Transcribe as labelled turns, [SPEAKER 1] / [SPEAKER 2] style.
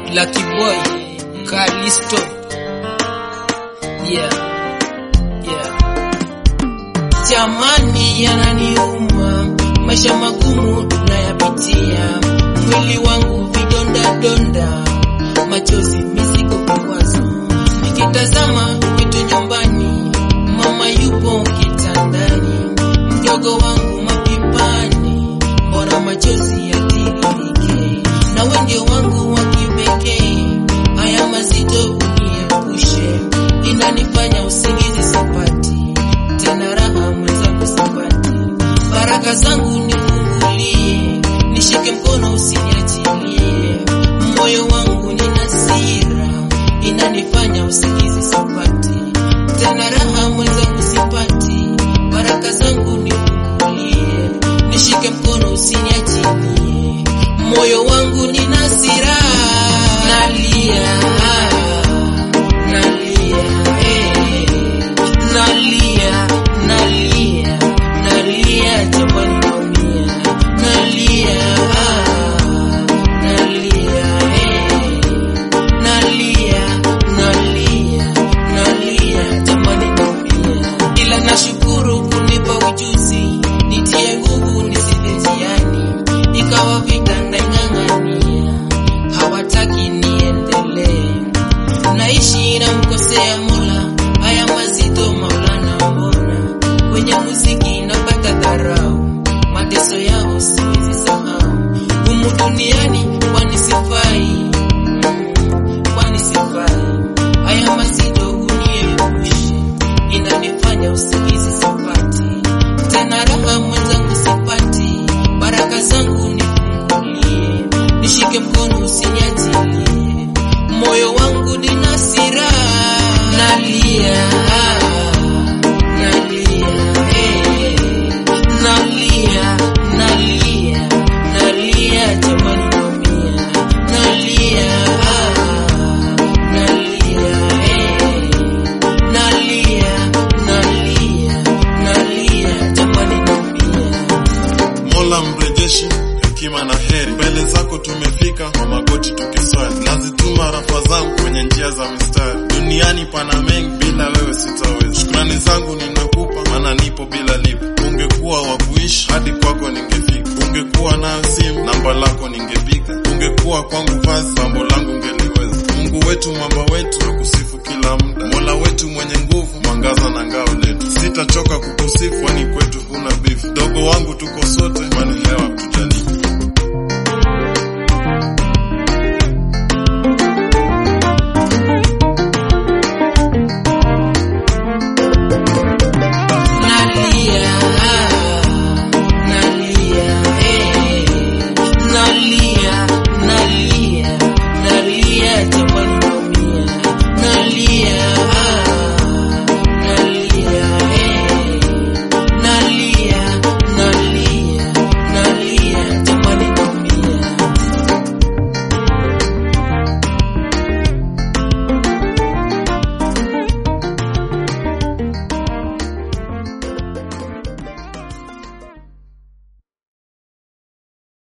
[SPEAKER 1] Lucky Boy, Kalisto. Yeah. Yeah. Jamani yananiuma, maisha magumu tunayapitia, mwili wangu vidonda donda, machozi mizigo vikwazo, nikitazama kwetu nyumbani, mama yupo kitandani, mdogo wangu mapipani, mbona machozi yatiririke, na wenge wangu wa kipekee, haya mazito uniepushe, inanifanya usingizi sipati tena raha mwenzangu sipati, baraka zangu nifungulie, nishike mkono usiniachilie, moyo wangu ni nasira, inanifanya usingizi sipati, tena raha mwenzangu sipati, baraka zangu nifungulie, nishike mkono usiniachilie, moyo wangu ni nasira, nalia, nalia, eh nalia nalia nalia jamani naumia nalia ah, nalia eh, nalia nalia nalia jamani naumia ila nashukuru kunipa ujuzi nitie nguvu nisive njiani ikawa vita ndaing'ang'ania hawataki niendelee naishi na mkosea Mola, haya mazito Maulana, mbona kwenye muziki napata dharau, mateso yao siwezi sahau, humu duniani kwani sifai, Mm, kwani sifai, haya mazito uniepushe, inanifanya usingizi sipati, tena raha mwenzangu sipati, baraka zangu nifungulie, nishike mkono usiniachilie moyo wangu ni nasira nalia nalia eh, nalia nalia nalia jamani naumia nalia nalia eh, nalia nalia nalia jamani naumia
[SPEAKER 2] Mola mrejeshi hekima na heri, mbele zako tumefika kwa magoti tukiswali, nazituma rafa zangu kwenye njia za mistari. Duniani pana mengi, bila wewe sitaweza. Shukrani zangu ninakupa, maana nipo bila lipo. Ungekuwa wa kuishi hadi kwako ningefika, ungekuwa nayo simu namba lako ningepiga, ungekuwa kwangu vazi pambo langu ngeliweza. Mungu wetu, mwamba wetu, nakusifu kila muda, Mola wetu mwenye nguvu, mwangaza na ngao letu. Sitachoka kukusifu, kwani kwetu huna bifu. Dogo wangu tuko sote, kwani hewa tujalipa.